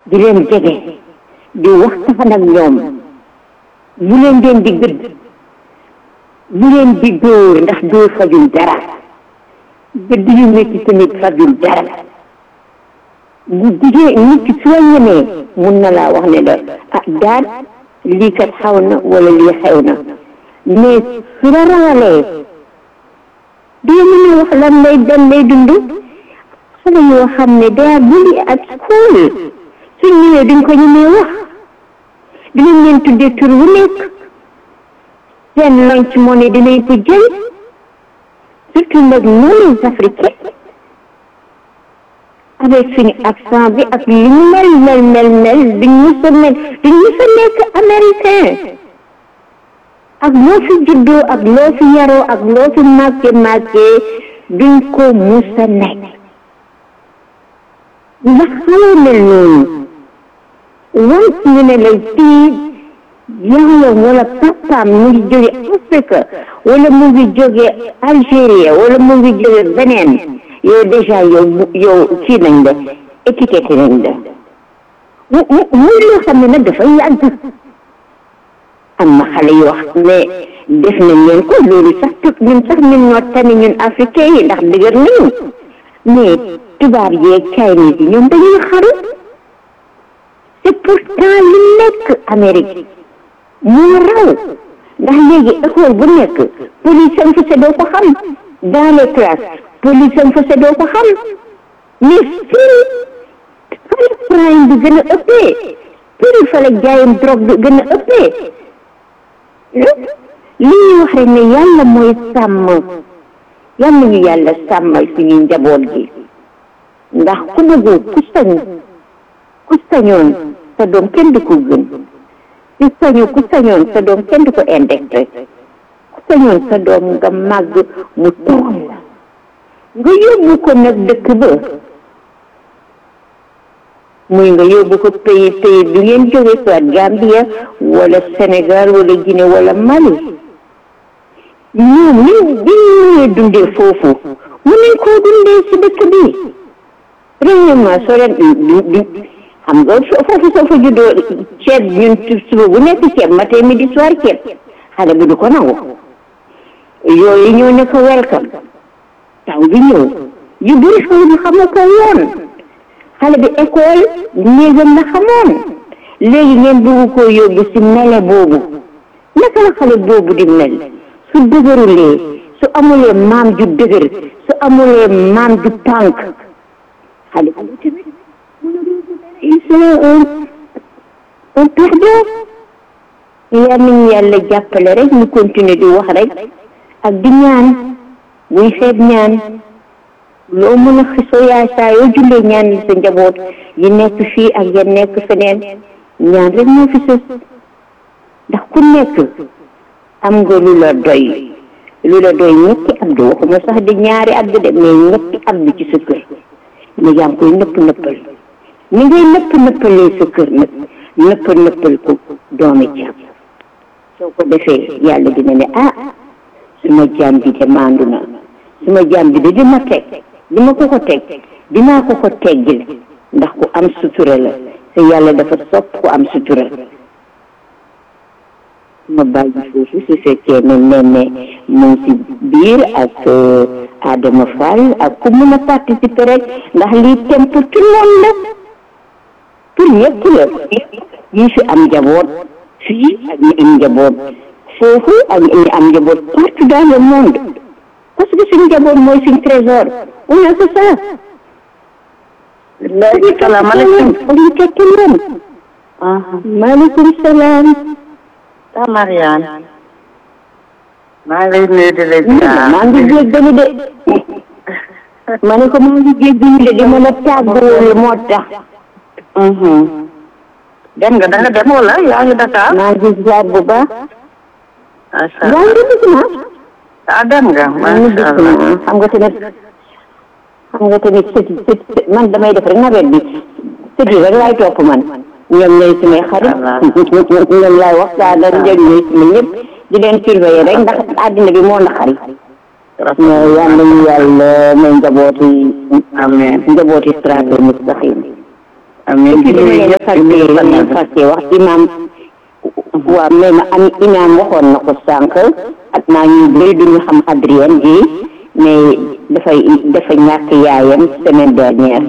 di leen jege di waxtaan ak ñoom bu leen leen di gëdd bu leen di dóor ndax dóor fajul dara gëdd yu métti tamit fajul dara bu jigéen nit ki soo ñemee mun na laa wax ne la ah daal lii kat xaw na wala lii xew na mais su la rawalee doo mën a wax lan lay dan lay dund xale yoo xam ne daa bulli at school suñ ñëwee duñ ko ñemee wax dinañ leen tuddee tur wu nekk seen lunch money dinañ ko jël surtout nag nous les africains avec suñu accent bi ak li ñu mel mel mel mel duñ mës a mel duñ mës a nekk américain ak loo fi juddoo ak loo fi yaroo ak loo fi màggee màggee duñ ko mës a nekk ndax xale mel noonu once ñu ne la fii yaayam wala papaam mu ngi jóge Afrique wala mu ngi jóge Algérie wala mu ngi jóge beneen yow déjà yow yow kii nañ la étiqueté nañ la mu mu muy loo xam ne nag dafa yàgg am na xale yoo xam ne def nañ leen ko loolu sax tut ñun sax ñun ñoo tane ñun africain yi ndax dëgër nañu mais tubaab yeeg Chinese yi ñoom dañuy xaru te pourtant li nekk Amérique moo raw ndax léegi école bu nekk police am fa doo ko xam dans les classes police am fa doo ko xam mais fii fale crime bi gën a ëppee fii fale jaayam drogue bi gën a ëppee li ñuy wax rek ne yàlla mooy sàmm yàlla ñu yàlla sàmmal suñu njaboot gi ndax ku bëggu ku sañ ku sañoon sa doom kenn du ko gën ku sañu ku sañoon sa doom kenn du ko indexé ku sañoon sa doom nga màgg mu tool la nga yóbbu ko nag dëkk ba muy nga yóbbu ko pays pays bi ngeen jóge soit Gambia wala Sénégal wala Guinée wala Mali ñoom ni bi ñuy dundee foofu mu nañ koo dundee si dëkk bi premièrement soo leen du xam nga foofu soo fa juddoo ceeb ñun suba bu nekk ceeb matin midi soir ceeb xale bi du ko nangu yooyu ñoo ne ko welcome taw bi ñëw yu bëri xale bi xamu ko woon xale bi école néegam la xamoon léegi ngeen bëgg koo yóbbu si mele boobu naka la xale boobu di mel su dëgërulee su amulee maam ju dëgër su amulee maam ju tànk xale boobu tamit il serait un un perdant yal nañu yàlla jàppale rek ñu continuer di wax rek ak di ñaan buy xeeb ñaan loo mën a xisoo yaay saa yoo jullee ñaan li sa njaboot yi nekk fii ak ya nekk feneen ñaan rek moo fi sës ndax ku nekk am nga lu la doy lu la doy ñetti abdu waxuma sax di ñaari abdu de mais ñetti abdu ci sa kër ne yaa ngi koy nëpp nëppal ni ngay nëpp nëppalee sa kër nag nëpp nëppal ko doomi jaam soo ko defee yàlla dina ne ah suma jaam bi de maandu na suma jaam bi de di ma teg di ma ko ko teg dinaa ko ko teggil ndax ku am sutura la te yàlla dafa sopp ku am sutura ma bàyyi foofu su fekkee ne ne ne mu ngi si biir ak Adama Fall ak ku mun a participer rek ndax lii thème pour tout le monde la pour ñëpp la ñi fi am njaboot fii ak ñi am njaboot foofu ak ñi am njaboot partout dans le monde parce que suñu njaboot mooy suñu trésor on a que ça salaamaaleykum ñu tekki leen maaleykum salaam ta Mariane maa ngi lay nuyu di la jaar maa ngi jéggalu de ma ne ko maa ngi jéggalu de di ma la tàggoolu moo tax dem nga da nga dem wala yaa ngi Dakar maa ngi ziar bu baax macha yaa allah ngi gis na ah dem nga maa ngi macha gis allah na xam nga tamit xam nga tamit sët sët man damay def rek nawet bi sët yi rek laay topp man ñoom ñooy sumay xarit ñoom laay waxtaanal ñoom ñooy suma ñëpp di leen surveiller rek ndax àddina bi moo naqari mais yal nañu yàlla may njabooti amiin njabooti siraatal mustaqim amiin ci dama leen fàtte leen fàtte wax imam waaw mais ma am imam waxoon na ko sànq ak naa ñu bëri duñu xam Adrien gi mais dafay dafa ñàkk yaayam semaine dernière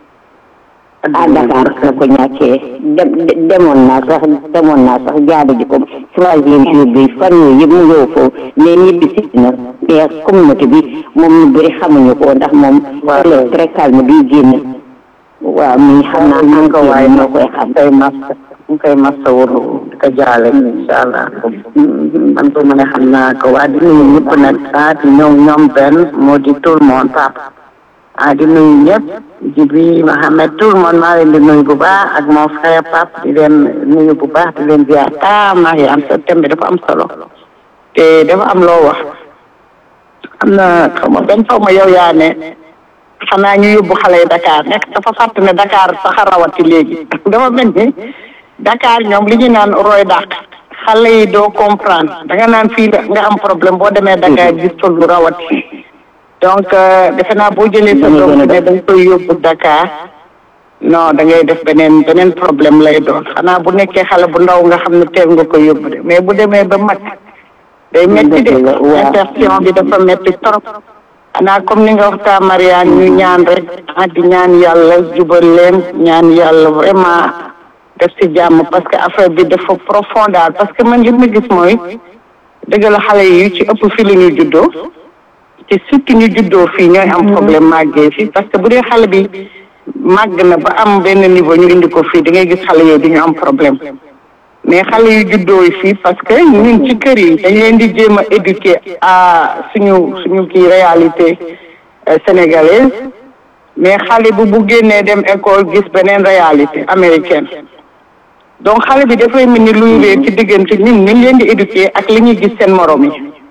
à Dakar la ko ñàkkee dem demoon naa sax demoon naa sax jaadu ji ko troisième jour bi fan yooyu yëpp mu ñëw foofu mais ñibbi si na mais communauté bi moom ñu bëri xamuñu ko ndax moom elle très calme bi génn waaw mi xam naa man ko waaye moo koy xam koy massa mu koy massa wuru di ko jaale incha allah man ko mën a xam naa ko waa di nuyu ñëpp nag ah di ñëw ñoom benn moo di tout le monde papa ah di nuyu ñëpp Jibi Mohamed tout le monde maa leen di nuyu bu baax ak mon frère Pape di leen nuyu bu baax di leen ziar ah Mariam sa thème bi dafa am solo te dafa am loo wax am na xaw ma benn xaw ma yow yaa ne xanaa ñu yóbbu xale yi Dakar nekk dafa fàtt ne Dakar sax a rawati léegi dafa mel ni Dakar ñoom li ñu naan roy dàq xale yi doo comprendre da nga naan fii nga am problème boo demee Dakar gis fa lu rawati donc defe naa boo jëlee sa doom ne da nga koy yóbbu Dakar non da ngay def beneen beneen problème lay doon xanaa bu nekkee xale bu ndaw nga xam ne teel nga koy yóbbu de mais bu demee ba mag day metti de insertion bi dafa metti trop xanaa comme ni nga waxtaa Mariane ñu ñaan rek ah di ñaan yàlla jubal leen ñaan yàlla vraiment def ci jàmm parce que affaire bi dafa profond daal parce que man li ma gis mooy dëgg la xale yi ci ëpp fi la ñu juddoo te surtout ñu juddoo fii ñooy am problème màggee fii parce que bu dee xale bi màgg na ba am benn niveau ñu indi ko fii da ngay gis xale yooyu du ñu am problème mais xale yu juddoo yi fii parce que ñun ci kër yi dañ leen di jéem a éduquer à suñu suñu kii réalité sénégalaise mais xale bu bu génnee dem école gis beneen réalité américaine donc xale bi dafay mel ni luy réer ci diggante ñun ñu leen di éduquer ak li ñuy gis seen morom yi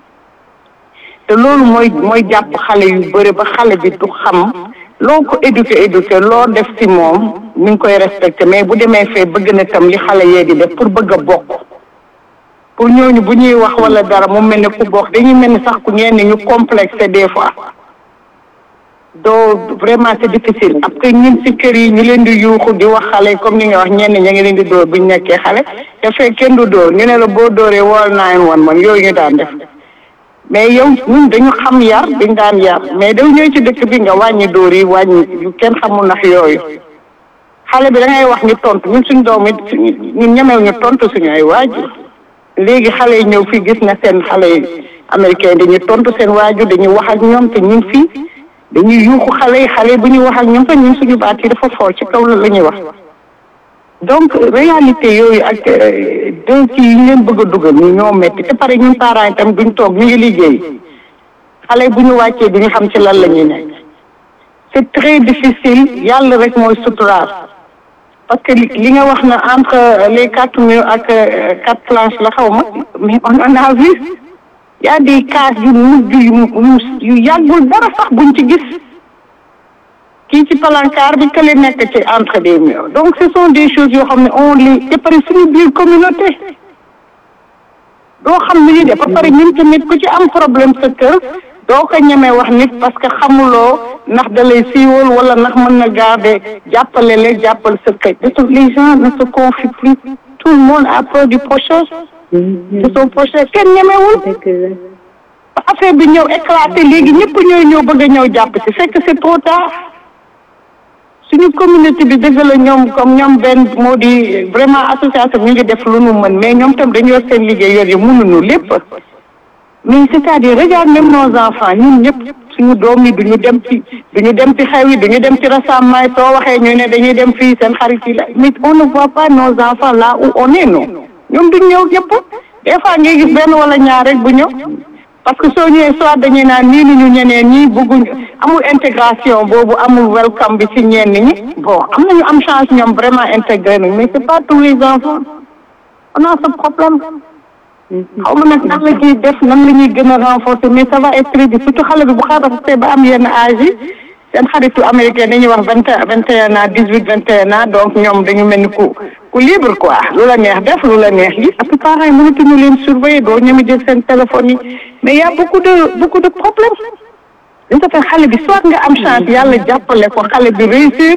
te loolu mooy mooy jàpp xale yu bëri ba xale bi du xam loo ko éduqué éduqué loo def ci moom mi ngi koy respecté mais bu demee fee bëgg na tam li xale yee di def pour bëgg a bokk pour ñooñu bu ñuy wax wala dara mu mel ne ku bokk dañuy mel ni sax ku ñenn ñu complexé des fois doo vraiment c'est difficile après ñun ci kër yi ñu leen di yuuxu di wax xale comme ni nga wax ñenn ña ngi leen di dóor bu ñu nekkee xale te fekk kenn du dóor ñu ne la boo dóoree wool nine one man yooyu ñu daan def mais yow ñun dañu xam yar dañ daan yar mais daw ñëw ci dëkk bi nga wàññi dóor yi wàññi yu kenn xamul ndax yooyu xale bi da ngay wax ñu tontu ñun suñ doom it ñun ñemew ñu tontu suñu ay waajur léegi xale yi ñëw fii gis na seen xale yi américain dañuy tontu seen waajur dañuy wax ak ñoom te ñun fii dañuy yuuxu xale yi xale yi bu ñuy wax ak ñoom te ñun suñu baat yi dafa fool ci kaw la la ñuy wax donc réalité yooyu ak deux kii yi ñu leen bëgg a dugal ñu ñoo metti te pare ñun parents yi tam duñ toog ñu ngi liggéey xale bu ñu wàccee duñu xam ci lan la ñuy nekk c'est très difficile yàlla rek mooy suturaal parce que li nga wax na entre les quatre murs ak quatre planches la xaw ma mais on en a vu y a des cas yu mujj yu yu yàggul dara sax buñ ci gis kii ci palankaar bi kële nekk ci entre des murs donc ce sont des choses yoo xam ne on les te pare suñu biir communauté doo xam ni ñuy def ba pare ñun tamit ku ci am problème sa kër doo ko ñemee wax nit parce que xamuloo ndax da lay siiwal wala ndax mën na garder jàppale la jàppal sa kër les gens ne se confient plus tout le monde a peur du prochain de son prochain kenn ñemewul affaire bi ñëw éclaté léegi ñëpp ñooy ñëw bëgg a ñëw jàpp ci fekk c'est trop tard suñu communauté bi dëgg la ñoom comme ñoom benn moo di vraiment association ñu ngi def lu nu mën mais ñoom tam dañu yor seen liggéey yor yi mënuñu lépp mais c'est-à-dire regarde même nos enfants ñun ñëpp suñu doom yi duñu dem ci duñu dem ci xew yi duñu dem ci rassemblement yi soo waxee ñu ne dañuy dem fii seen xarit yi la mais on ne voit pas nos enfants là où on est non ñoom duñ ñëw ñëpp des fois ngay gis benn wala ñaar rek bu ñëw parce que soo ñëwee soit dañuy naan nii ni ñu ñeneen ñi bëgguñ amul intégration boobu amul welcome bi ci ñenn ñi bon am nañu am chance ñoom vraiment intégré nañ mais c'est pas tous les enfants on a ce problème xaw ma nag nan la ñuy def nan la ñuy gën a renforcer mais ça va être très difficile surtout xale bi bu xarafte ba am yenn âge yi seen xaritu américain dañuy wax vingt vingt et un ans dix huit vingt et un ans donc ñoom dañu mel ni ku ku libre quoi lu la neex def lu la neex yi parce que parents yi mënatuñu leen surveiller doo ñeme jël seen téléphone yi mais y a beaucoup de beaucoup de problèmes dañ ko fekk xale bi soit nga am chance yàlla jàppale ko xale bi réussir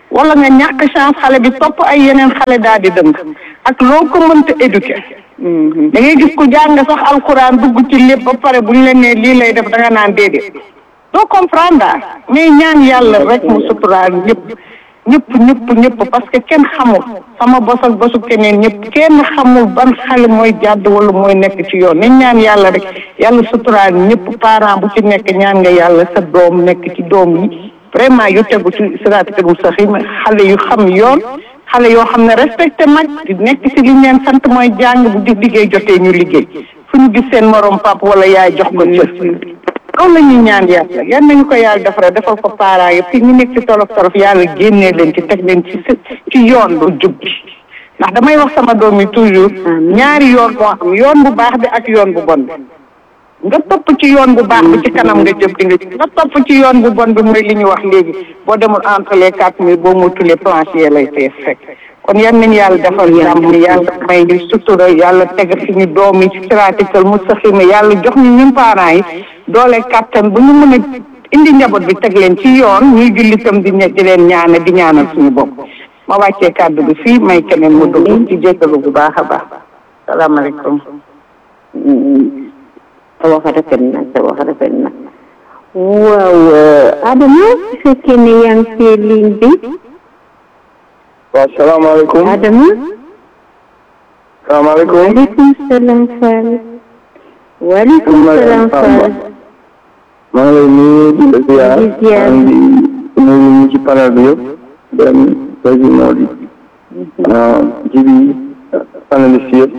wala nga ñàkk chance xale bi topp ay yeneen xale daal di dëng ak loo ko mënta éduquer da ngay gis ku jàng sax alxuraan dugg ci lépp ba pare bu ñu leen nee lii lay def da nga naan déedéet doo comprendre daal mais ñaan yàlla rek mu suturaal ñëpp ñëpp ñëpp ñëpp parce que kenn xamul sama bos ak bosu keneen ñëpp kenn xamul ban xale mooy jàdd wala mooy nekk ci yoon nañ ñaan yàlla rek yàlla suturaal ñëpp parent bu ci nekk ñaan nga yàlla sa doom nekk ci doom yi vraiment yu tegu ci siraatal mustaqiim xale yu xam yoon xale yoo xam ne respecté mag di nekk ci li ñu leen sant mooy jàng bu di liggéey jotee ñu liggéey fu ñu gis seen morom pap wala yaay jox ko cër loolu la ñuy ñaan yàlla yan nañu ko yàlla defara defal ko parents yëpp fi ñu nekk ci tolof tolof yàlla génnee leen ci teg leen ci ci yoon bu jub bi ndax damay wax sama doom yi toujours ñaari yoon moo am yoon bu baax bi ak yoon bu bon bi nga topp ci yoon bu baax bi ci kanam nga jëm di nga nga topp ci yoon bu bon bi mooy li ñu wax léegi boo demul entre les quatre mille boo mu tulee plancher lay fee fekk kon yan nañu yàlla defal jàmm yàlla may ñu sutura yàlla tegal suñu doom yi ci siraatal mustaqiim yàlla jox ñu ñun parents yi doole kàttan bu ñu mën a indi njaboot bi teg leen ci yoon ñuy julli tam di di leen ñaane di ñaanal suñu bopp ma wàccee kàddu bi fii may keneen mu dugg ci jéggalu bu baax a baax salaamaaleykum sa wax rafet na sa wax rafet na waaw Adama su fekkee ne yaa ngi ci ligne bi waaw salaamaaleykum Adama salaamaaleykum waaleykum salaam Fall waaleykum salaam Fall maa ngi lay nuyu di la ziar Di ziar. maa ngi nuyu ñi ci panel bi yëpp dem Seydou Mody jibi panéliste yëpp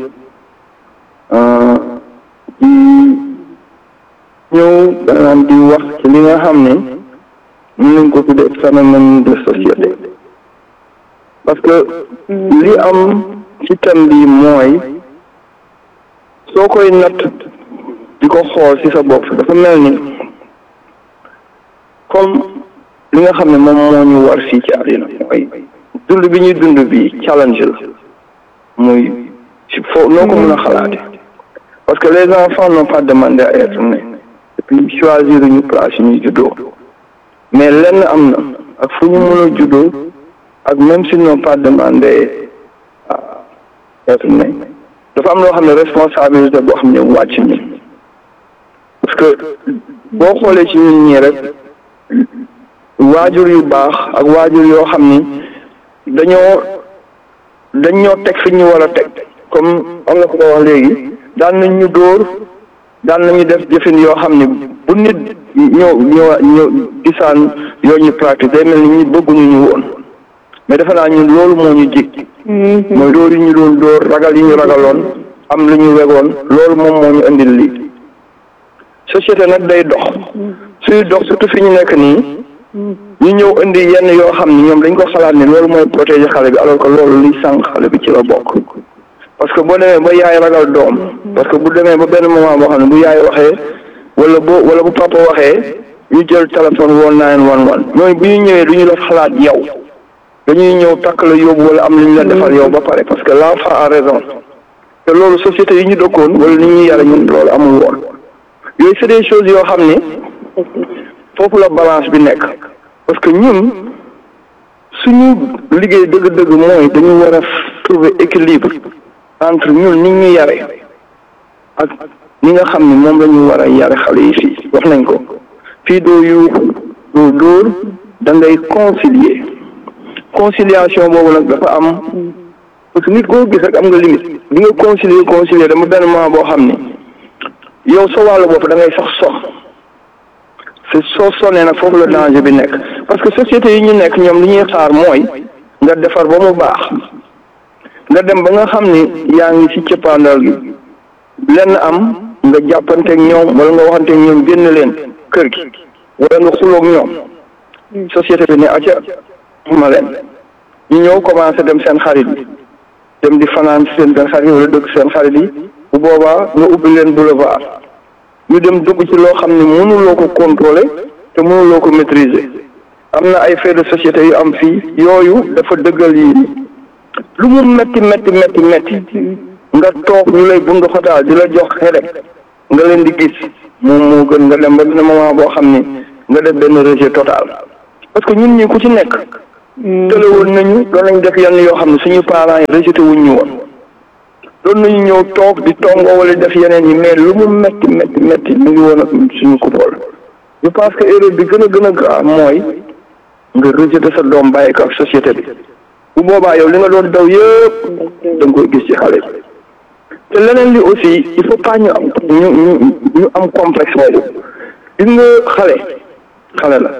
di ñëw maanaam di wax ci li nga xam ne mën nañ ko tuddee phénomène de société parce que li am ci thème bi mooy soo koy natt di ko xool ci sa bopp dafa mel ni comme li nga xam ne moom moo ñu war fii ci àddina mooy dund bi ñuy dund bi challenge la muy ci foo noo ko mën a xalaate parce que les enfants n'ont pas demandé à être nés et puis choisir ñu place yi ñuy juddoo mais lenn am na ak fu ñu mën a juddoo ak même s'ils n'ont pas demandé à être nés dafa am loo xam ne responsabilité boo xam ne wàcc ñu parce que boo xoolee ci ñun ñii rek waajur yu baax ak waajur yoo xam ni dañoo dañ ñoo teg fi ñu war a teg comme am na ko ko wax léegi daan nañ ñu dóor daan nañu def jëfin yoo xam ni bu nit ñëw ñëw ñëw gisaan yoo ñu pratique day mel ni ñu bëgguñu ñu woon mais defe naa ñun loolu moo ñu jig mooy dóor yi ñu doon dóor ragal yi ñu ragaloon am lu ñu wegoon loolu moom moo ñu indil lii société nag day dox suy dox surtout fi ñu nekk nii ñu ñëw indi yenn yoo xam ni ñoom dañ ko xalaat ni loolu mooy protéger xale bi alors que loolu liy sànq xale bi ci la bokk parce que boo demee ba yaay ragal doom parce que bu demee ba benn moment boo xam ne bu yaay waxee wala boo wala bu papa waxee ñu jël téléphone woon nine one one ñooñu bu ñu ñëwee du ñu def xalaat yow dañuy ñëw takk la yóbbu wala am lu ñu la defal yow ba pare parce que l'enfant a raison te loolu société yi ñu dëkkoon wala ni ñuy yare ñun loolu amul woon yooyu c'est des choses yoo xam ni foofu la balance bi nekk parce que ñun suñu liggéey dëgg-dëgg mooy dañu war a trouver équilibre entre ñun ni ñu yare ak ni nga xam ni moom la ñu war a yare xale yi fii wax nañ ko fii doo yuuxu doo dóor da ngay concilier conciliation boobu nag dafa am parce que nit koo gis rek am nga limite bi nga concilier concilier dama benn moment boo xam ni yow sa wàllu bopp da ngay sax sox c'est soo sonnee nag foofu la danger bi nekk parce que société yi ñu nekk ñoom li ñuy xaar mooy nga defar ba mu baax nga dem ba nga xam ni yaa ngi ci cëppaandal gi lenn am nga jàppanteeg ñoom wala nga waxanteeg ñoom génn leen kër gi wala nga xuloog ñoom société bi ne acca ma leen ñu ñëw commencé dem seen xarit yi dem di fanaan seen seen xarit yi wala dëkk seen xarit yi bu boobaa nga ubbi leen boulevard ñu dem dugg ci loo xam ne mënuloo ko contrôler te mënuloo ko maîtriser am na ay faits de société yu am fii yooyu dafa dëggal yi lu mu metti metti metti metti nga toog ñu lay bundu xotaal di la jox xerek nga leen di gis moom moo gën nga dem ba dina moment boo xam ni nga def benn rejet total parce que ñun ñi ku ci nekk tële woon nañu doon nañ def yenn yoo xam ne suñu parents yi rejeté wuñ ñu woon doon nañu ñëw toog di tongoo wala def yeneen yi mais lu mu metti metti metti ñu ngi woon ak suñu contrôle je pense que erreur bi gën a gën a grave mooy nga rejeté sa doom bàyyi ko ak société bi bu boobaa yow li nga doon daw yëpp da nga koy gis ci xale bi te leneen li aussi il faut pas ñu am ñu ñu ñu am complexe boobu gis nga xale xale la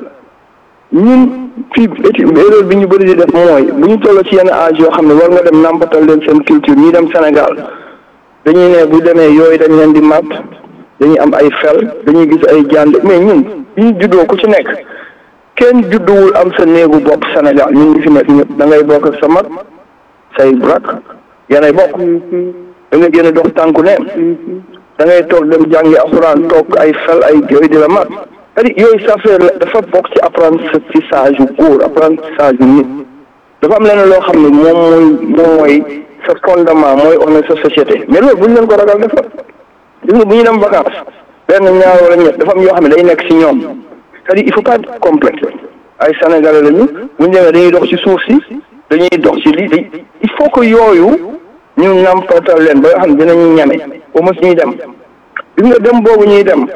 ñun fii étude erreur bi ñu bëri di def mooy bu ñu toll ci yenn âge yoo xam ne war nga dem nàmpatal leen seen culture ñi dem Sénégal dañuy ne bu demee yooyu dañ leen di màtt dañuy am ay fel dañuy gis ay jànd mais ñun bi ñu juddoo ku ci nekk kenn judduwul am sa néegu bopp Sénégal ñun ñu fi nekk ñëpp da ngay bokk ak sa mag say rak yanay bokk da ngay génn dox tànku neen da ngay toog dem jàngi alxuraan toog ay fel ay yooyu di la mat c'est-à-dire yooyu ça fait dafa bokk ci apprentissage yu góor apprentissage yu nit dafa am leneen loo xam ne moom mooy moom mooy sa fondement mooy on sa société mais loolu bu ñu leen ko ragal dafa gis nga bu ñu dem vacances benn ñaar wala ñett dafa am yoo xam ne day nekk ci ñoom c'est-à-dire il faut pas être complexe ay sénégalais lañu bu ñu demee dañuy dox ci suuf si dañuy dox ci lii il faut que yooyu ñu nampatal leen ba nga xam ne dinañu ñeme ba mos ñuy dem gis nga dem boobu ñuy dem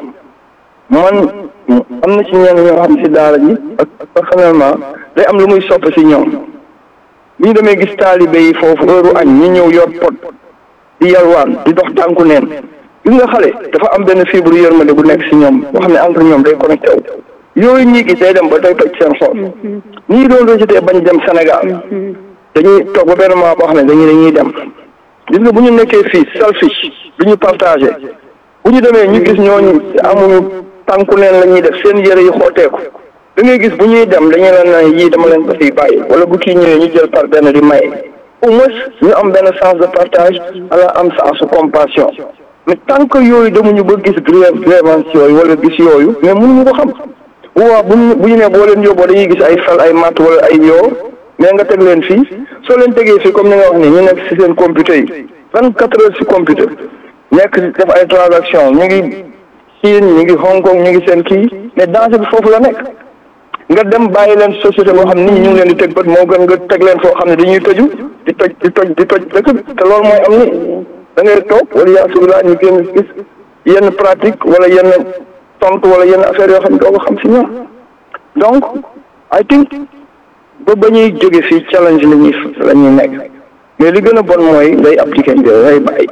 man am na ci ñenn ñoo xam ci daara ji ak personnellement day am lu muy sopp ci ñoom bu ñu demee gis taalibe yi foofu heure añ ñu ñëw yor pot di yalwaan di dox tànku neen gis nga xale dafa am benn fibre yërmande bu nekk ci ñoom boo xam ne entre ñoom day connecté wu yooyu ñii gis day dem ba day toj seen xol ñii doon rejeté bañ dem Sénégal dañuy toog ba benn moment boo xam ne dañuy dañuy dem gis nga bu ñu nekkee fii selfish du ñu partagé bu ñu demee ñu gis ñooñu amuñu tànku neen la ñuy def seen yëre yi xooteeku da ngay gis bu ñuy dem dañuy leen ne yii dama leen ko fiy bàyyi wala bu kii ñëwee ñu jël par benn di maye au moins ñu am benn sens de partage ala am sens de compassion mais tant que yooyu demuñu ba gis grève grievance yooyu wala gis yooyu mais mënuñu ko xam waaw bu ñu bu ñu nee boo leen yóbboo dañuy gis ay fal ay mat wala ay yoo mais nga teg leen fii soo leen tegee fii comme ni nga wax ni ñu nekk si seen computer yi vingt quatre heures si computer nekk def ay transaction ñu ngi Chine ñu ngi Hong Kong ñu ngi seen kii mais danger bi foofu la nekk nga dem bàyyi leen société boo xam nit ñi ñu ngi leen di teg bët moo gën nga teg leen foo xam ne dañuy tëju di toj di toj di toj dëkk bi te loolu mooy am ni da ngay toog wala yaa subilaa ñu génn gis yenn pratique wala yenn tontu wala yenn affaire yoo xam ne doo ko xam si ñoom donc I think ba ba ñuy jóge fii challenge la ñuy la ñuy nekk mais li gën a bon mooy ngay appliquer ngay bàyyi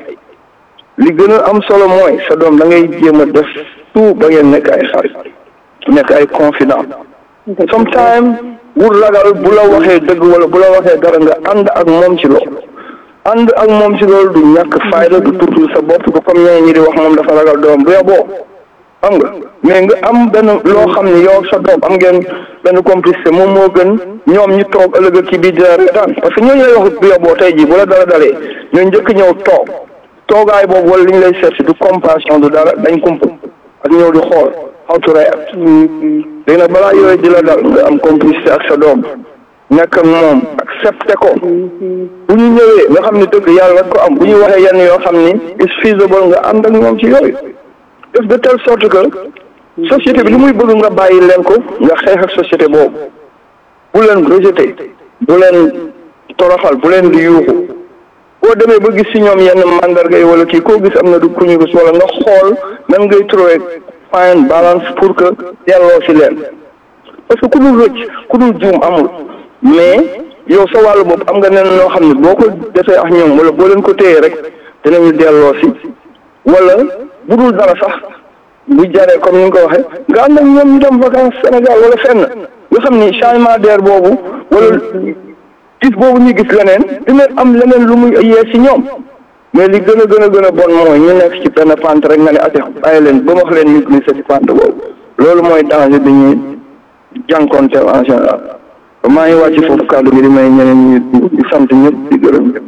li gën a am solo mooy sa doom da ngay jéem a def tout ba ngeen nekk ay xarit nekk ay confident sometimes wut ragal bu la waxee dëgg wala bu la waxee dara nga ànd ak moom ci loolu ànd ak moom ci loolu du ñàkk fayda du tuutul sa bopp du comme ñeneen ñi di wax moom dafa ragal doom bu yoboo xam nga mais nga am benn loo xam ne yow sa doom am ngeen benn complicité moom moo gën ñoom ñu toog ëllëg ci biir dina reetaan parce que ñooñu lay wax bu yoboo tey jii bu la dara dalee ñoo njëkk ñëw toog toogaay boobu wala li ñu lay seet du compassion du dara dañ kump ak ñëw di xool how to react léegi nag balaa yooyu di la dal nga am complicité ak sa doom nekk ak moom accepté ko bu ñu ñëwee nga xam ne dëgg yàlla rek ko am bu ñu waxee yenn yoo xam ni is feasible nga ànd ak moom ci yooyu def de telle sorte que société bi li muy bëgg nga bàyyi leen ko nga xeex ak société boobu bu leen rejeté bu leen toroxal bu leen di yuuxu boo demee ba gis ci ñoom yenn mandarga yi wala kii koo gis am na du ku ñu gis wala nga xool nan ngay trouver fine balance pour que delloo ci leen parce que ku dul rëcc ku dul juum amul mais yow sa wàllu bopp am nga nen noo xam ne boo ko defee ak ñoom wala boo leen ko téyee rek dinañu delloo si wala bu dul dara sax bu jaree comme ni nga ko waxee nga ànd ak ñoom ñu dem vacances Sénégal wala fenn nga xam ni changement d'air boobu wala gis boobu ñu gis leneen dina am leneen lu muy yee si ñoom mais li gën a gën a gën a bon mooy ñu nekk ci benn pente rek nga ne ate bàyyi leen ba wax leen ñu glissé ci pente boobu loolu mooy danger bi ñuy jànkoonteel en général maa ngi wàcc foofu kàddu gi di may ñeneen ñi di sant ñëpp di gërëm ñëpp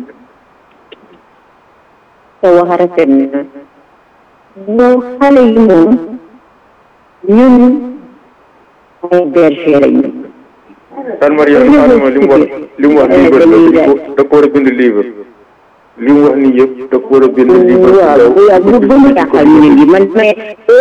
sa wax rafet na ñoo xale yi moom ñun ay berger lañu Tan Maria Adama li mu wax li mu wax livre da ko war a bind livre li mu wax nii yëpp da ko war a bind li waaw waaw bu bu mu taxal ñu ngi man mais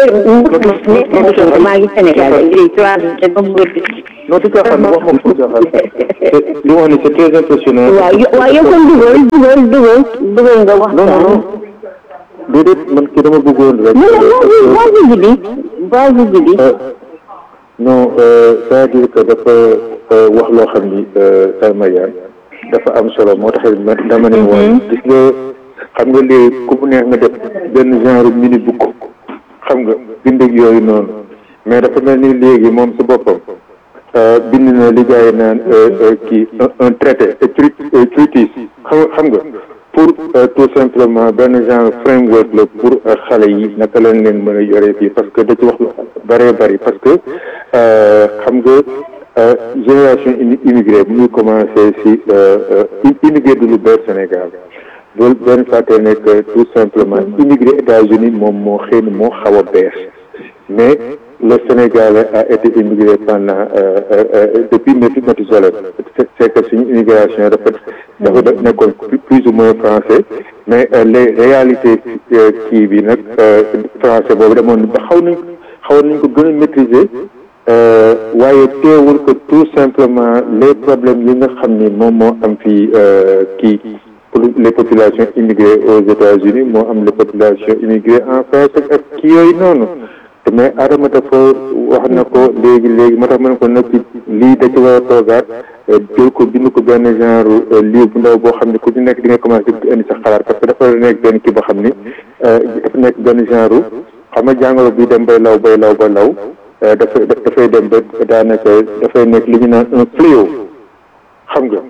maa ngi Sénégal léegi trois te ba mu wër non du caaxaan wax moom du caaxaan li mu wax ni c'est très impressionnant waaw yo- waaw yow kon dugal dugal dugal dugal nga wax non non non déedéet man kii dama bëggoon rek non non vas-y Djibi vas-y Djibi non c'est-à-dire que dafa wax loo xam ni sama yaay dafa am solo moo tax ma dama ne woon gis nga xam nga léegi ku mu neex nga def benn genre mini book xam nga bind ak yooyu noonu mais dafa mel ni léegi moom si boppam bind na li gars yi naan kii un traité treatise xam xam nga pour tout simplement benn genre framework la pour xale yi naka lañ leen mën a yore fii parce que da ci wax lu bëree bëri parce que xam nga génération immigré bu ñuy commencé si immigré du lu bees Sénégal loolu benn fàtte nekk tout simplement immigré États-Unis moom moo xëy na moo xaw a bees mais le Sénégal a été immigré pendant depuis Mathusalem c'est que suñu immigration dafa dafa nekkoon plus ou moins français mais les réalités kii bi nag français boobu demoon ba xaw nañ xawoon nañ ko gën a maîtriser waaye teewul que tout simplement les problèmes yi nga xam ni moom moo am fii kii pour les populations immigrées aux États-Unis moo am les populations immigrées en France ak kii yooyu noonu mais Adama dafa wax na ko léegi léegi moo tax ma ne ko nag lii da ci war a toogaat jël ko bind ko benn genre livre bu ndaw boo xam ne ku ci nekk di nga commencé di indi sa xalaat parce que dafa nekk benn kii boo xam ni dafa nekk benn genre xam nga jàngoro bi dem bay law bay law ba law dafay dafay dem ba daanaka dafay nekk li ñu naan un fléau xam nga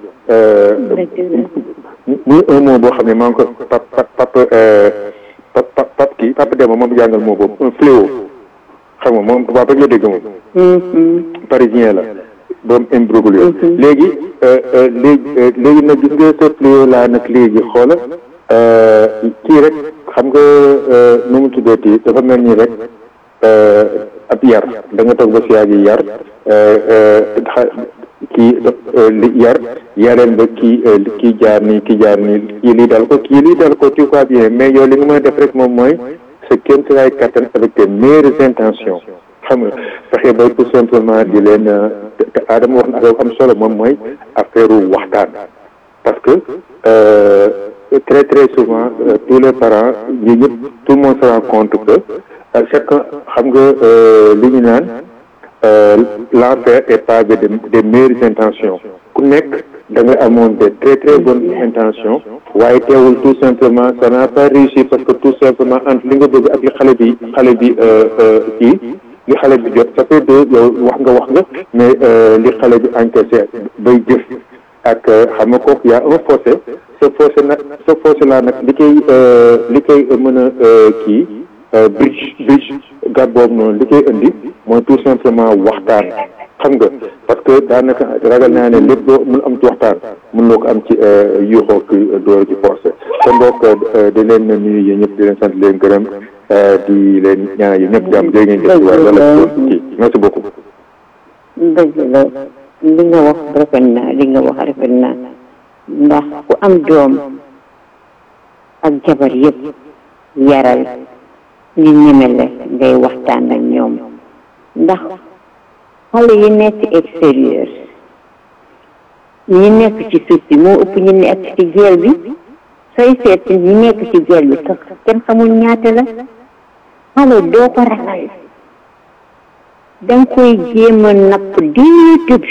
muy un mot boo xam ne maa ngi ko pap pap pap pap pap kii pap dema moom jàngal moo boobu un fléau xam nga moom tubaab rek la dégg moom parisien la doom imbroglio léegi léegi léegi nag gis nga ce fléau laa nag léegi xoola kii rek xam nga nu mu tuddati dafa mel nii rek ab yar da nga toog ba si yàgg yar kii li yar yareen ba kii kii jaar nii kii jaar nii kii lii dal ko kii lii dal ko tu vois bien mais yow li nga mën a def rek moom mooy sa kéemtalaay kattan avec tes meilleures intentions xam nga fexe ba tout simplement di leen te Adama wax na affaire am solo moom mooy affaire waxtaan parce que très très souvent tous les parents ñi ñëpp tout le monde se rend compte que chacun xam nga li ñu naan l'enfer est pavé de des meilleures intentions ku nekk da nga amoon des très très bonnes intentions waaye teewul tout simplement ça n'a pas réussi parce que tout simplement entre li nga bëgg ak li xale bi xale bi kii li xale bi jot ça fait deux yow wax nga wax nga mais li xale bi encaissé bay jëf ak xam nga kooku y a un fossé ce fossé nag ce fossé là nag li koy li koy mën a kii bridge bridge gàtt boobu noonu li koy indi mooy tout simplement waxtaan xam nga parce que daanaka ragal naa ne lépp loo mun am ci waxtaan mun loo ko am ci yuuxoo ki door ci forcé kon mbokk di leen nuyu yéen ñëpp di leen sant leen gërëm di leen ñaanal yéen ñëpp jàmm jërë ngeen jëf waaye wala kii merci beaucoup dëgg la li nga wax rafet na li nga wax rafet na ndax ku am doom ak jabar yëpp yaral ñu ñeme la ngay waxtaan ak ñoom ndax xale yi nekk extérieur ñi nekk ci suuf si moo ëpp ñi nekk ci jeel bi sooy seet ñi nekk ci jeel bi sax kenn xamul ñaata la xale doo ko ragal danga koy jéem a napp diitut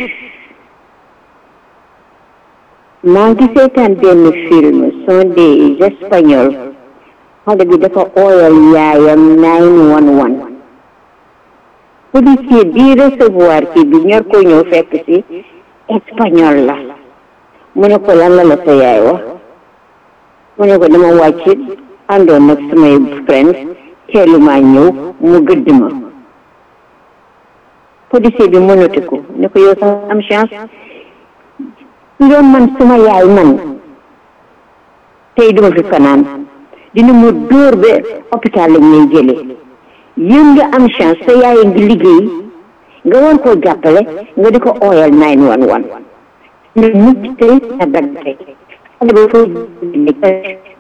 maa ngi seetaan benn film sont des espagnols xale bi dafa ooyal yaayam nine one one policier bii recevoir kii bi ñor ko ñëw fekk si espagnol la mu ne ko lan la la sa yaay wax mu ne ko dama wàcc àndoon nag samay friend teelumaa ñëw mu gëdd ma policier bi mënatu ko ne ko yow sax am chance yow man suma yaay man tey duma fi fanaan dina ma dóor ba hôpital lañ lay jëlee yéen nga am chance sa yaay ngi liggéey nga war koo jàppale nga di ko ooyal nine one one nga mucc tey nga dagg tey xale ba foofu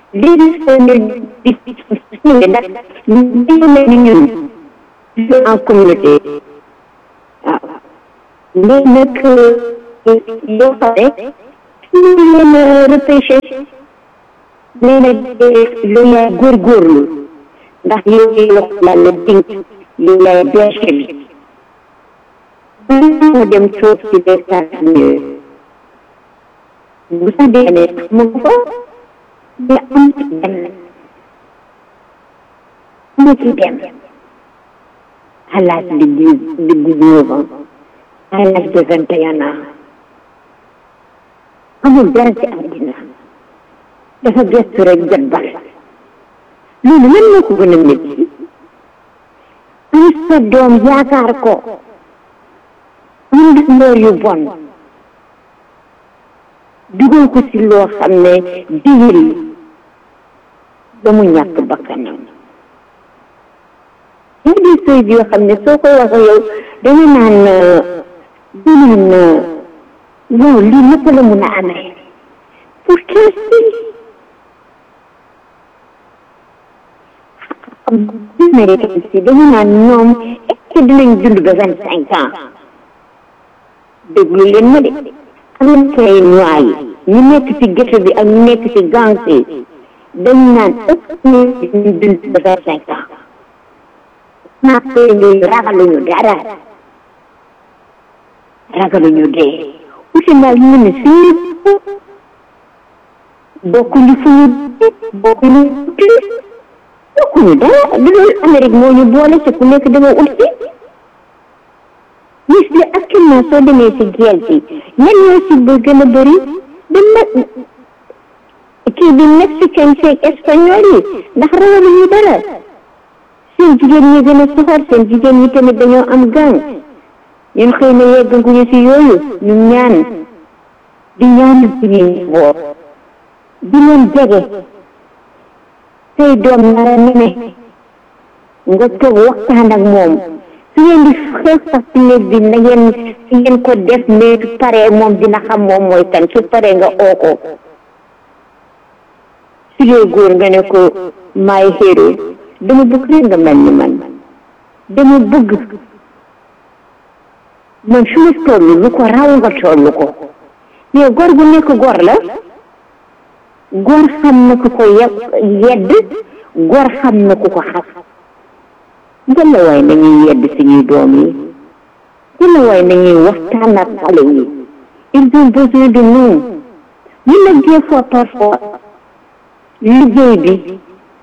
léegi soo ne di suñu ndax ñu mel ni ñun en communauté waaw léegi nag yoo xam ne ñu leen repêché nee na lu yaay góorgóorlu ndax yow la yàlla dénk li lay berche bi moo dem toog ci béykat yi bu sa dee ne mu ko di am ci benn mu ci dem à l'âge de dix de dix-neuf ans à l'âge de vingt et un ans amul dara ci àddina dafa gëstu rek jot bal loolu lan moo ko gën a métti am sa doom yaakaar ko mun def loor yu bon dugal ko ci loo xam ne digil ba mu ñàkk bakkanam yaa di sëy yoo xam ne soo ko wax yow danga naan du naan waaw lii naka la mun a amee pour que si américain si dañu naan ñoom est-ce que dinañ dund ba vingt cinq ans déglu leen ma de américain yi noir yi ñu nekk ci ghetto bi ak ñu nekk ci gangs yi dañu naan est-ce que dinañ dund ba vingt cinq ans naa koy nii ragaluñu dara ragaluñu dee uti naa ñu ne fii bokkuñu fu ñu bokkuñu bokkuñu dara du loolu Amérique moo ñu boole ci ku nekk dama uti gis bi actuellement soo demee ci guerre bi ñan ñoo ci ba gën a bëri da nag kii bi mexicain seeg espagnol yi ndax ragaluñu dara seen jigéen ñi gën a soxor seen jigéen ñi tamit dañoo am gang ñun xëy na yeggaguñu ci yooyu ñu ñaan di ñaanal suñuy woor di leen jege say doom nara nene nga toog waxtaan ak moom su ngeen di xeex sax ci néeg bi na ngeen si ngeen ko def mais su paree moom dina xam moom mooy kan su paree nga oo ko su dee góor nga ne ko maay héro dama bëgg rek nga mel ni man dama bëgg man su ma toll lu ko raw nga toll ko mais góor gu nekk góor la góor xam na ku ko yedd góor xam na ku ko xas ngeen la waay nañuy yedd suñuy doom yi ngeen la waay nañuy waxtaan ak xale yi ils ont besoin de nous ñu nag des fois parfois liggéey bi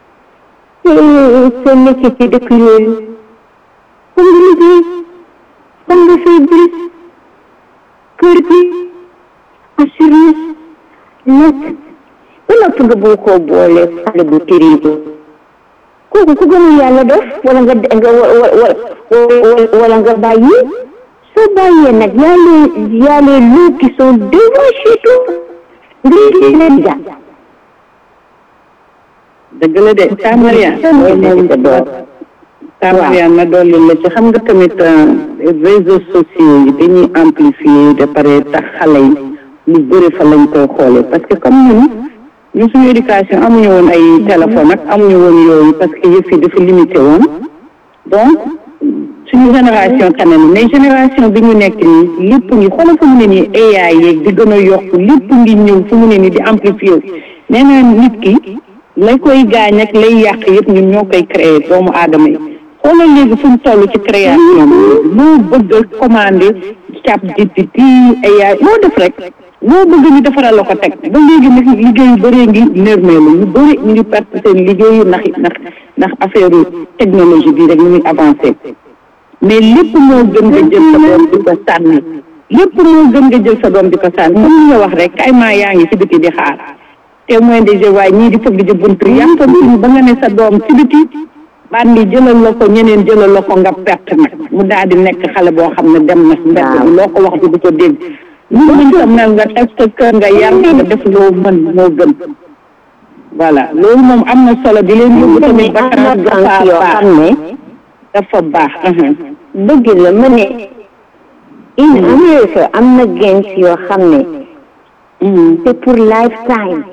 soo nekkee ci dëkk yooyu xam nga liggéey xam nga fay bris kër gi assurance lekk ba noppi nga bëgg koo boole xale bu terrible kooku ku gëmul yàlla def wala nga nga wala nga bàyyi soo bàyyee nag y a les y a les loups qui sont devant chez toi nga leen jàpp dëgg la de Tamaria Tamaria ma dolli la ci xam nga tamit réseaux sociaux yi dañuy amplifier de pare tax xale yi lu bëri fa lañ koy xoolee parce que comme ñun ñun suñu éducation amuñu woon ay téléphone ak amuñu woon yooyu parce que yëf yi dafa limité woon donc suñu génération kanam mais génération bi ñu nekk nii lépp ngi xoolal fu mu ne nii AI yeeg di gën a yokk lépp ngi ñëw fu mu ne nii di amplifier nee naa nit ki lay koy gaañ ak lay yàq yëpp ñun ñoo koy créer doomu aadama yi xoolal léegi fu mu toll ci création loo bëgg a commandé chat GPT AI loo def rek loo bëgg ñu defaral la ko teg ba léegi nag liggéey yu bëree ngi nërmeelu ñu bëri ñu ngi perte seen liggéeyu ndax ndax ndax affaire technologie bi rek ñu ngi avancé mais lépp moo gën nga jël sa doom di ko sànni lépp moo gën nga jël sa doom di ko sànni comme ni nga wax rek kay maa yaa ngi ci biti di xaar témoin des jeux waaye ñii di fëgg di buntu yàqamtuñ ba nga ne sa doom ci biti bandi jëlal la ko ñeneen jëlal la ko nga perte nag mu daal di nekk xale boo xam ne dem na mbedd bi loo ko wax di du ko dégg lu muñ ko mel nga teg sa kër nga yar nga def loo mën moo gën voilà loolu moom am na solo di leen yóbbu tamit ba kanam dafa baax dafa baax dëgg la ma ne in Amérique am na gens yoo xam ne c'est pour lifetime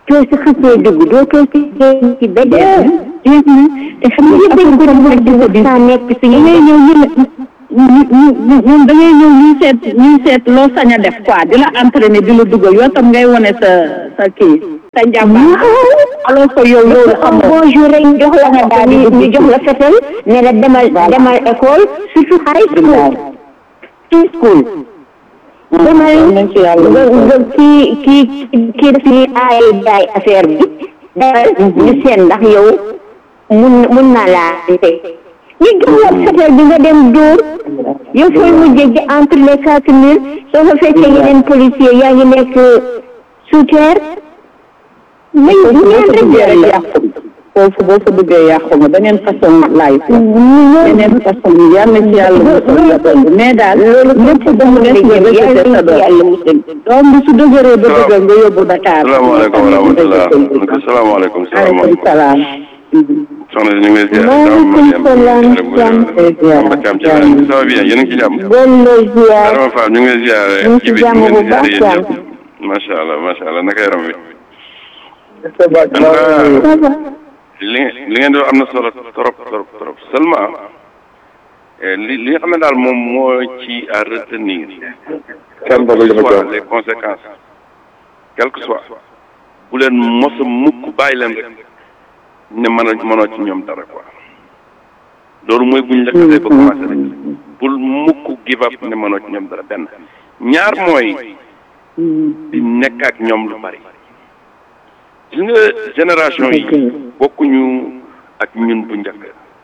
soo si xasee dugg doo too si génn ci ba dee jeex na te xam nga yëpp dañ ko def di ko saa nekk da suñu ngay ñëw ñu ñu ñu ñoom da ngay ñëw ñuy seet ñuy seet loo sañ a def quoi di la entraîner di la dugal yow tam ngay wane sa sa kii sa njàmbaar alors que yow loolu am xamoo bonjour rek ñu jox la nga daal ñu jox la fetal ne la demal demal école surtout high school high school demal nañ ci yàlla nga nga kii kii kii daf ñuy aay jaay affaire bi demal ñu seen ndax yow mun mun naa laa te ñu jox la fetal bi nga dem dóor yow fooy mujjee gi entre les quatre mille soo fa fekkee yeneen policier yaa ngi nekk sous terre mais ñaan rek yàlla foofu boo fa duggee yàqu nga beneen façon life la beneen façon yi yàlla ci yàlla musal la boobu mais daal lépp ba mu des nga répété sa doom yàlla musal doom bi su dëgëree ba dëgër nga yóbbu Dakar salaamaaleykum wa rahmatulah salaamaaleykum aleykum salaamaaleykum salaam soxna si ñu ngi lay ziar Maaleykum salaam, Samba Thiam ci la ça va bien yéen a ngi ci jàmm Bello ziar Adama Fall ñu ngi lay ziar ñu ngi ci bi jàmm ñu bu ngi lay ziar baax, yéen ñëpp macha allah macha allah naka yaram wi ça va ça va li li ngeen di wax am na solo trop trop trop seulement eh, li li nga xam ne daal moom moo ci à retenir kenn bëgg li ma soit jox les conséquences quel que soit bu leen mos a mukk bàyyi leen rek ne mën a mënoo ci ñoom dara quoi loolu mooy buñ la xasee ba commencé rek bul mukk give up ne mënoo ci ñoom dara benn ñaar mooy di nekk ak ñoom lu bari gis nga génération yi bokkuñu ak ñun bu njëkk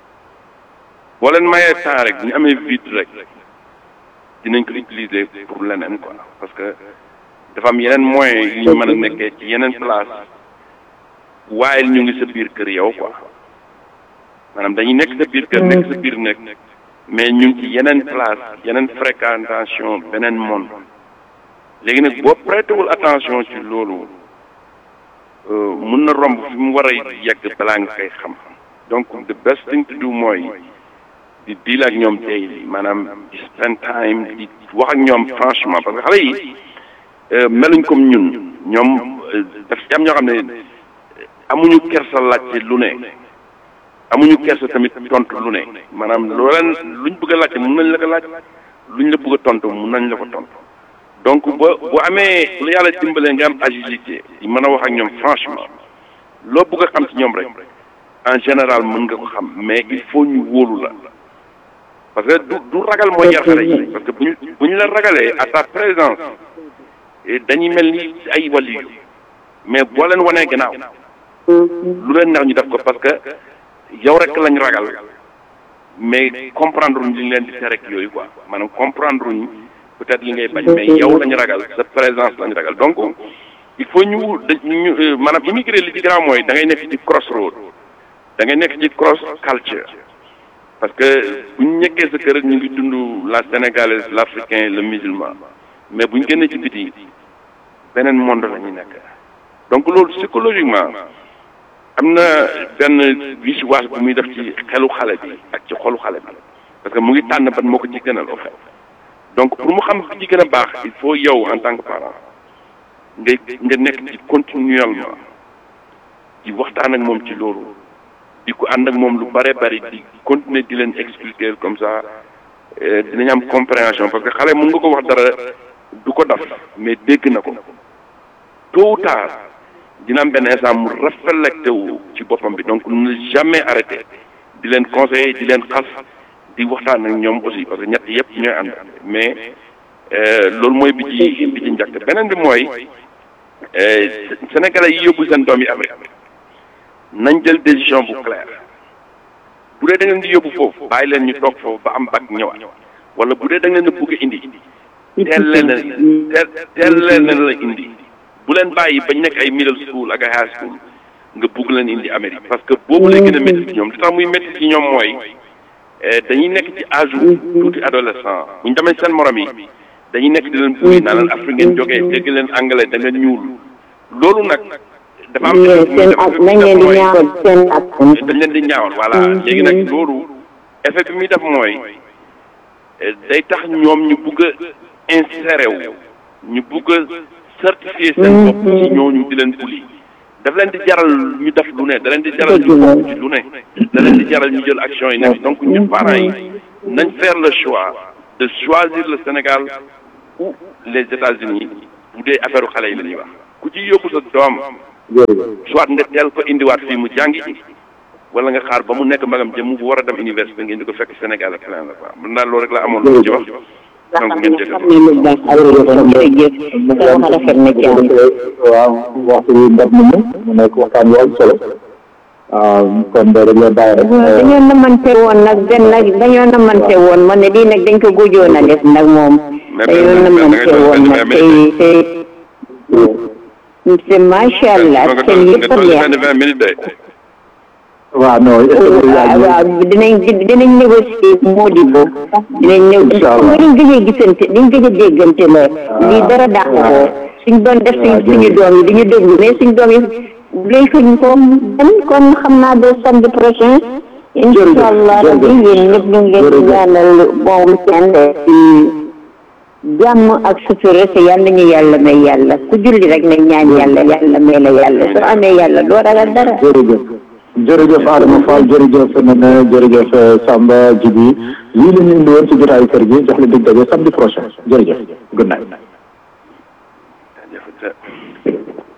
boo leen mayee temps rek ñu amee vide rek dinañ ko utiliser pour leneen quoi parce que dafa am yeneen moyens yu ñu mën a nekkee ci yeneen place waaye ñu ngi sa biir kër yow quoi maanaam dañuy nekk sa biir kër nekk sa biir nekk mais ñu ngi ci yeneen place yeneen fréquentation beneen monde léegi nag boo prêtewul attention ci loolu euh, mun na romb fi mu war a yegg balaa nga koy xam donc the best thing to do mooy di deal ak ñoom daily maanaam di spend time di wax ak ñoom franchement parce que xale yi euh, meluñ comme ñun ñoom euh, daf ci am ñoo xam ne amuñu kersa laajte lu ne amuñu kersa tamit tontu lu ne maanaam loo leen luñ bëgg a laajte mun nañ la ko laaj luñ la bëgg a tontu mun nañ la ko tontu donc ba bu amee lu yàlla dimbalee nga am agilité di mën a wax ak ñoom franchement loo bëgg a xam ci ñoom rek en général mën nga ko xam mais il faut ñu wóolu la parce que du du ragal mooy yar xale yi parce que bu ñu bu ñu la ragalee à ta présence eh, dañuy mel ni ay waliyu mais boo leen wanee gannaaw lu leen neex ñu def ko parce que yow rek lañ ragal mais comprendre uñ li ñu leen di tere ak yooyu quoi maanaam comprendre uñ peut-être li ngay bañ mais yow lañ ragal sa présence lañ ragal donc il faut ñu da ñu euh, maanaam immigré li ci grand mooy da ngay nekk ci crossroad da ngay nekk ci cross culture parce que bu ñu nekkee sa kër ñu ngi dund la sénégalaise l'africain le musulman mais bu ñu génnee ci biti beneen monde la ñuy nekk donc loolu psychologiquement am na benn visuage bu muy def ci xelu xale bi ak ci xolu xale bi parce que mu ngi tànn ban moo ko ci gënal au fait donc pour mu xam bi ci gën a baax il faut yow en tant que parent ngay nga nekk ci continuellement di waxtaan ak moom ci loolu di ko ànd ak moom lu bare bari di continuer di leen expliquer comme ça euh, dinañ am compréhension parce que xale mun nga ko wax dara du ko daf mais dégg na ko tôt ou tard dina am benn instant mu réflecté wu ci boppam bi donc ne jamais arrêter di leen conseiller di leen xas di waxtaan ak ñoom aussi parce que ñett yëpp ñooy ànd mais euh, loolu mooy bi ci bi ci njëkk beneen bi mooy euh, sénégalais yi yóbbu seen doom yi Amérique nañ jël décision bu claire bu dee da ngeen di yóbbu foofu bàyyi leen ñu toog foofu ba am bac ñëwaat wala bu dee da ngeen a bëgg a indi teel leen a teel teel leen a la indi bu leen bàyyi bañ nekk ay middle school ak ay high school nga bugg leen indi Amérique parce que boobu lay gën a métti ci ñoom li tax muy métti ci ñoom mooy eh, dañuy nekk ci âge tuuti adolescent bu ñu demee seen morom yi dañuy nekk di leen buri naa leen Afrique ngeen jógee dégg leen anglais da ngeen ñuul loolu nag dafa am seen ak nañ leen di ñaawal seen ak dañ leen di ñaawal voilà léegi nag loolu effet bi muy def mooy eh, day tax ñoom ñu bugg a insérer wu ñu bugg a certifier seen bopp ci ñooñu di leen buli daf leen di jaral ñu def lu ne da leen di jaral ñu bokk ci lu ne da leen di jaral ñu jël action yi nekk donc ñun parents yi nañ faire le choix de choisir le Sénégal ou les États-Unis bu dee affaire xale yi la ñuy wax ku ci yóbbu sa doom soit nga teel ko indiwaat fii mu jàngi wala nga xaar ba mu nekk magam jëm mu war a dem université ngeen di ko fekk Sénégal ak leneen la quoi man daal loolu rek la amoon lu ci wax donc ngeen jëgal waaw waxtu bi ndab nañu mu nekk waxtaan wu am solo waaw kon dañ leen bàyyi rek dañoo namante woon nag benn nag dañoo namante woon ma ne lii nag dañ ko gujoon a def nag moom dañoo namante woon nag tey te macha allah seen yëpp a neex waaw non waaw dinañ dinañ négocier Modibo dinañ néw mooy dañ gëj a gisante dañ gëj a déggante la lii dara dàq ko suñ doon def suñ suñu doom yi duñu déglu mais suñ doom yi léegi fuñ ko dem kon xam naa ba samedi prochain incha allah rabbi yéen ñëpp ñu ngi leen di ñaanal bon weekend jàmm ak sutura te yàlla ñu yàlla may yàlla ku julli rek nañ ñaan yàlla yàlla may la yàlla soo amee yàlla doo ragal dara jërëjëf jërëjëf Adama Fall jërëjëf Nene jërëjëf Samba Djibi lii la ñu indi woon ci jotaayu kër gi jox la dig daje samedi prochain jërëjëf good night